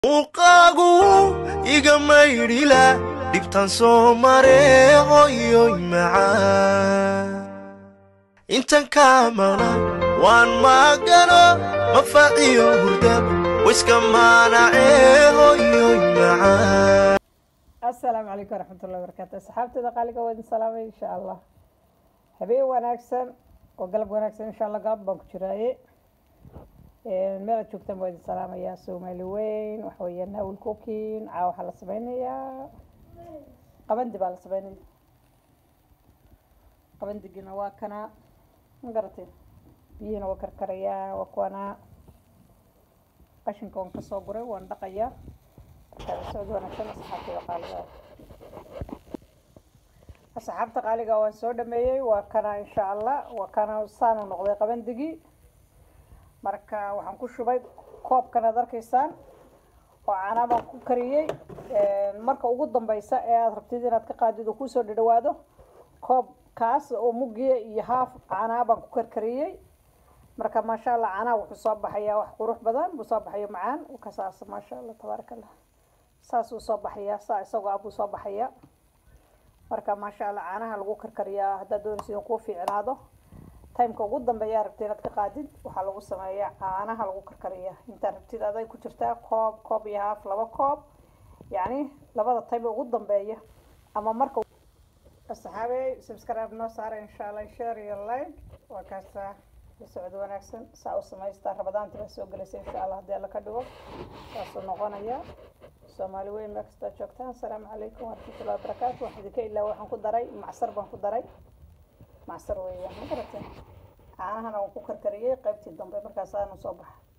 muuqaagu iga maydhila dhibtaan soo mare hoyoy macaan intan kaa maqnaan waan maagano mafaaciyo hurda wiska maanacee hoyoy macaan asalaamu calaykum waraxmatullahi wabarakaatu asxaabteeda qaaliga waa idin salaamay insha allah habeen wanaagsan oo galab wanaagsan insha allah galab baan ku jiraaye meel aad joogtaan waa idin salaamayaa soomaali weyn waxa weeya naawil cooking caa waxaa la sameynayaa qabandi baa la sameynaya qabandigina waa kana ma garatay biyihina waa karkarayaa waa kuwana qashinka waan kasoo guray waan dhaqayaa socod wanaagsan asxaabteeda qaaliga asxaabta qaaliga waan soo dhameeyey waa kana insha allah waa kana saanu noqday qabandigii marka waxaan ku shubay koobkan aad arkaysaan oo caanaa baan ku kariyey marka ugu dambeysa ee aada rabtid inaad ka qaadid oo kusoo dhadhawaado koobkaas oo mugiya iyo haaf caanaa baan ku karkariyey marka maasha allah caanaha wuxuu soo baxayaa wax qurux badan buu soo baxayo macaan kasaas maasha allah tabaaraka allah saas uu soo baxayaa saa isagoo ah buu soo baxayaa marka maasha allah caanaha lagu karkariyaa haddaad doonaysa in kuu fiicnaado timeka ugu dambeeyaa rabtid inaad ka qaadid waxaa lagu sameeyaa caanaha lagu karkariyaa intaad rabtid aday ku jirtaa koob koob iyo haaf laba koob yacni labada time ugu dambeeya ama marka asxaabey subscribe noo saara insha allah share iyo like waa kaasaa la socod wanaagsan saa u samaystaa rabadaanta baa soo gelaysa insha allah haddii alla ka dhigo saasuu noqonaya soomaali weyn meel kastaa joogtaan asalaamu calaykum waraxmatullahi wabarakaatu waxaan idinka ilaa waxaan ku daray macsar baan ku daray macsar weeyaan ma garateen caanahana waan ku karkariyey qaybtii dambe markaasaanu soo baxa